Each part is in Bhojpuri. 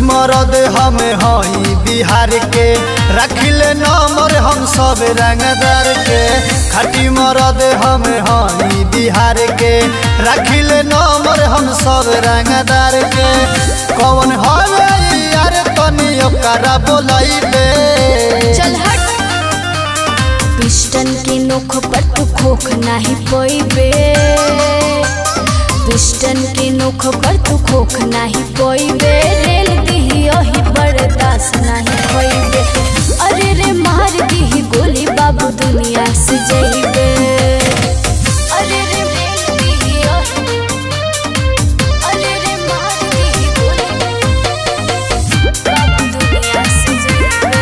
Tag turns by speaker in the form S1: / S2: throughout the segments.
S1: मरद हम हई बिहार के रखिले नंबर हम सब रंगदार के खटी मरद हम हई बिहार के रखिले नंबर हम सब रंगदार के कौन हवे यार तनी ओकरा बोलैबे
S2: चल हट पिस्टन के नोख पर तू खोख नाही पोइबे पिस्टन के नोख पर तू खोख नाही पोइबे रेल दिही ओही बर्दाश्त नाही होइबे अरे रे मार दिही गोली बाबू दुनिया से जइबे अरे रे रेल दिही ओही अरे रे मार दिही गोली बाबू दुनिया से जइबे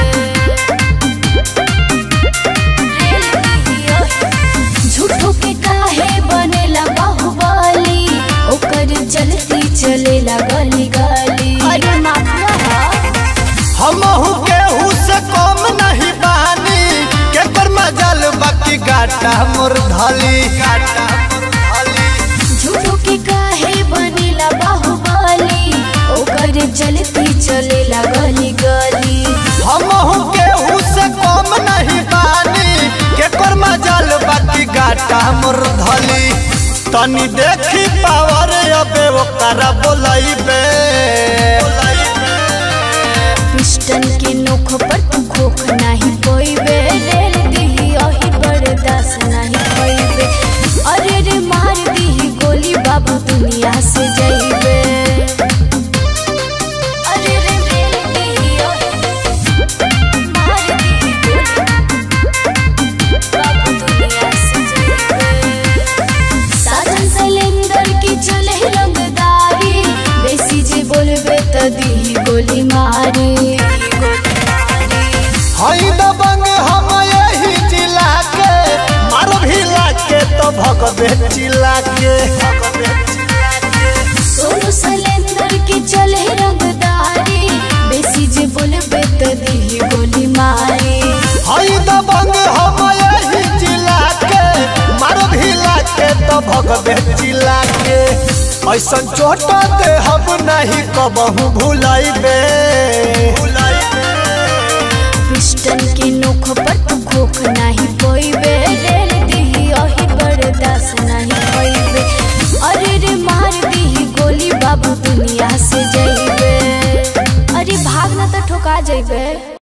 S2: झूठो के काहे बनेला बाहुबली ओकर चलती चलेला गली गली अरे माफिया
S1: हमहू केहू से कम नहीं बानी के पर मजल बाकी गाटा मोर धली गाटा मोर धली
S2: झूठो के काहे बनेला बाहुबली ओकर चलती चलेला गली गली
S1: हमहू केहू से कम नहीं बानी के पर मजल बाकी गाटा मोर धली तनी देखी पावर अबे ओकरा बोलैबे
S2: पिस्टन के नोख पर तू खोख नाही पोइबे रेल दिही ओही बर्दाश्त नाही होइबे अरे रे मार दिही गोली बाबू दुनिया से जइबे अरे रे रेल दिही ओही मार दिही गोली बाबू दुनिया से जइबे साजन सिलेंडर की चले रंगदारी बेसी जे बोलबे त दिही गोली मारी
S1: हई दबंग हम यही जिला के मार भिला के तो भगबे चिल्ला के भगबे चिल्ला के
S2: सोनू सिलेंडर की चले रंगदारी बेसी जे बोलबे त दिही गोली मारी
S1: हई दबंग हम यही जिला के मार भिला के तो भगबे चिल्ला के ऐसन चोट दे हम नहीं कबहू भुलाइबे
S2: पिस्टन के नोख पर तू खोख नाही पोइबे रेल दिही ओही बर्दाश्त नाही होइबे अरे रे मार दिही गोली बाबू दुनिया से जइबे अरे भाग ना तो ठोका जइबे